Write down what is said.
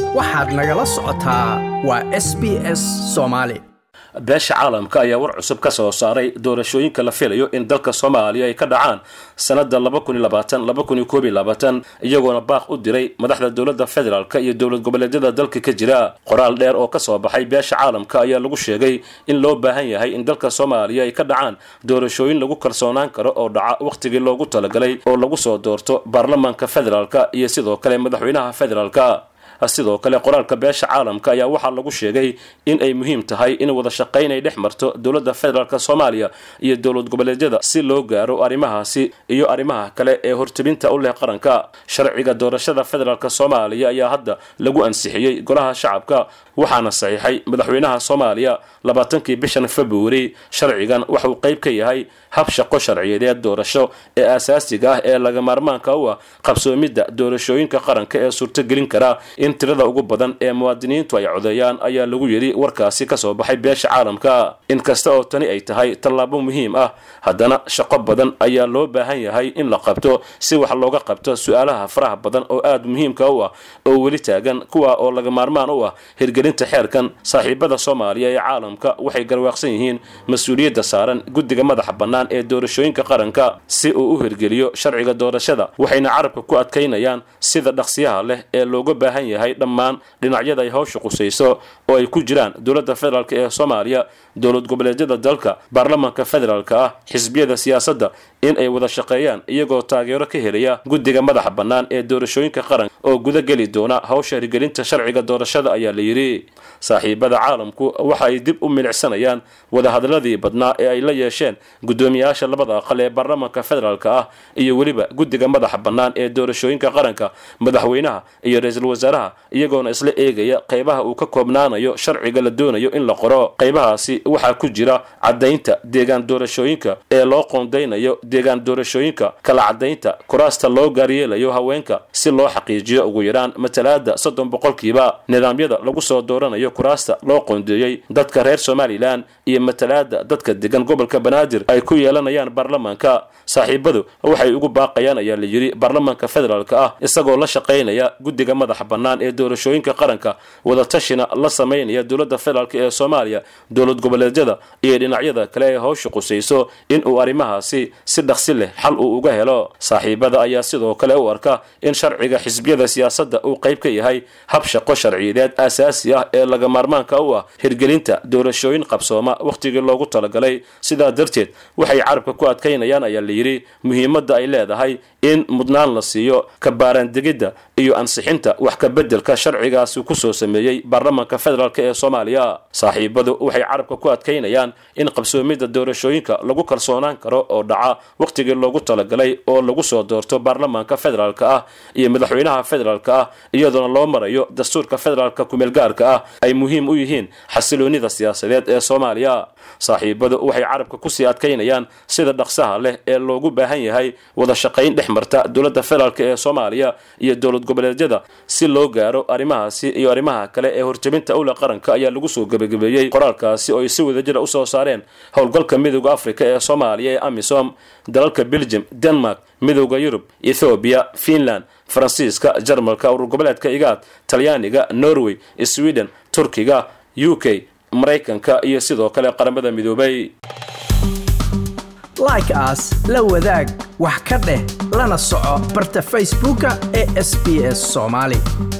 waxaad nagala socotaa waa s b s soomaali beesha caalamka ayaa war cusub ka soo saaray doorashooyinka la filayo in dalka soomaaliya ay ka dhacaan sannada iyagoona baaq u diray madaxda dowladda federaalk iyo dowlad goboleedyada dalka ka jira qoraal dheer oo kasoo baxay beesha caalamka ayaa lagu sheegay in loo baahan yahay in dalka soomaaliya ay ka dhacaan doorashooyin lagu kalsoonaan karo oo dhaca wakhtigii loogu talagalay oo lagu soo doorto baarlamaanka federaalk iyo sidoo kale madaxweynaha federaalka sidoo kale qoraalka beesha caalamka ayaa waxaa lagu sheegay in ay muhiim tahay in wada shaqayn ay dhex marto dowladda federaalk soomaaliya iyo dowlad goboleedyada si loo gaaro arrimahaasi iyo arrimaha kale ee hortebinta u leh qaranka sharciga doorashada federaalk soomaaliya ayaa hadda lagu ansixiyey golaha shacabka waxaana saxiixay madaxweynaha soomaaliya labaatankii bishan februari sharcigan waxauu qayb ka yahay hab shaqo sharciyadeed doorasho ee aasaasiga ah ee laga maarmaanka u ah qabsoomidda doorashooyinka qaranka ee suurtogelin kara in tirada ugu badan ee muwaadiniintu ay codeeyaan ayaa lagu yidhi warkaasi kasoo baxay beesha caalamka inkasta oo tani ay tahay tallaabo muhiim ah haddana shaqo badan ayaa loo baahan yahay in la qabto si wax looga qabto su-aalaha faraha badan oo aada muhiimka u ah oo weli taagan kuwa oo laga maarmaan u ah hirgelinta xeerkan saaxiibada soomaaliya ee caalamka waxay garwaaqsan yihiin mas-uuliyadda saaran guddiga madaxa bannaan ee doorashooyinka qaranka si uu u hirgeliyo sharciga doorashada waxayna carabka ku adkaynayaan sida dhaqsiyaha leh ee looga baahan yahay dhammaan dhinacyada ay hawsha qusayso oo ay ku jiraan dowladda federaalk ee soomaaliya dowlad goboleedyada dalka baarlamaanka federaalk ah xisbiyada siyaasadda in ay wada shaqeeyaan iyagoo taageero ka helaya guddiga madaxa bannaan ee doorashooyinka qaranka oo guda geli doona hawsha hirgelinta sharciga doorashada ayaa la yidhi saaxiibada caalamku waxa ay dib u milicsanayaan wadahadladii badnaa ee ay la yeesheen guddoomiyayaasha labada aqal ee baarlamaanka federaalk ah iyo weliba guddiga madaxa bannaan ee doorashooyinka qaranka madaxweynaha iyo ra-iisul wasaaraha iyagoona isla eegaya qaybaha uu ka koobnaanayo sharciga la doonayo in la qoro qaybahaasi waxaa ku jira caddaynta deegaan doorashooyinka ee loo qoondaynayo deegaan doorashooyinka kala caddaynta kuraasta loo gaaryeelayo haweenka si loo xaqiijiyo ugu yaraan matalaada soddon boqolkiiba nidaamyada lagu soo dooranayo kuraasta loo qoondeeyey dadka reer somalilan iyo matalaada dadka degan gobolka banaadir ay ku yeelanayaan baarlamaanka saaxiibadu waxay ugu baaqayaan ayaa la yidhi baarlamaanka federaalk ah isagoo la shaqaynaya guddiga madaxa bannaan ee doorashooyinka qaranka wadatashina la samaynaya dowladda federaalk ee soomaaliya dowlad goboleedyada iyo dhinacyada kale ee hawsha qusayso in uu arrimahaasi si dhaqsi leh xal uu uga helo saaxiibada ayaa sidoo kale u arka in sharciga xisbiyada siyaasadda uu qayb ka yahay hab shaqo sharciyadeed aasaasi ah ee laga maarmaanka u ah hirgelinta doorashooyin qabsooma wakhtigii loogu talagalay sidaa darteed waxay carabka ku adkaynayaan ayaa la yidhi muhiimadda ay leedahay in mudnaan la siiyo kabaaraandegidda iyo ansixinta wax ka beddelka sharcigaasi kusoo sameeyey baarlamaanka federaalk ee soomaaliya saaxiibadu waxay carabka ku adkaynayaan in qabsoomidda doorashooyinka lagu kalsoonaan karo oo dhaca wakhtigii loogu talagalay oo lagu soo doorto baarlamaanka federaalk ah iyo madaxweynaha federaalk ah iyadoona loo marayo dastuurka federaalka kumeelgaarka ah ay muhiim u yihiin xasiloonida siyaasadeed ee soomaaliya saaxiibadu waxay carabka kusii adkaynayaan sida dhaqsaha leh ee loogu baahan yahay wada shaqayn dhex marta dowladda federaalk ee soomaaliya iyo dowlad goboleedyada si loo gaaro arrimahaasi iyo arrimaha kale ee horjebinta owla qaranka ayaa lagu soo gebagabeeyey qoraalkaasi oo ay si wadajira usoo saareen howlgalka midooda afrika ee soomaaliya ee amisom dalalka belgium denmark midooda yurub ethoobiya finland faransiiska jarmalka urur goboleedka igaad talyaaniga norway sweden turkiga u k maraykanka iyo sidoo kale qaramada midoobay like aas la wadaag wax ka dheh lana soco barta facebooka ee sb s soomaali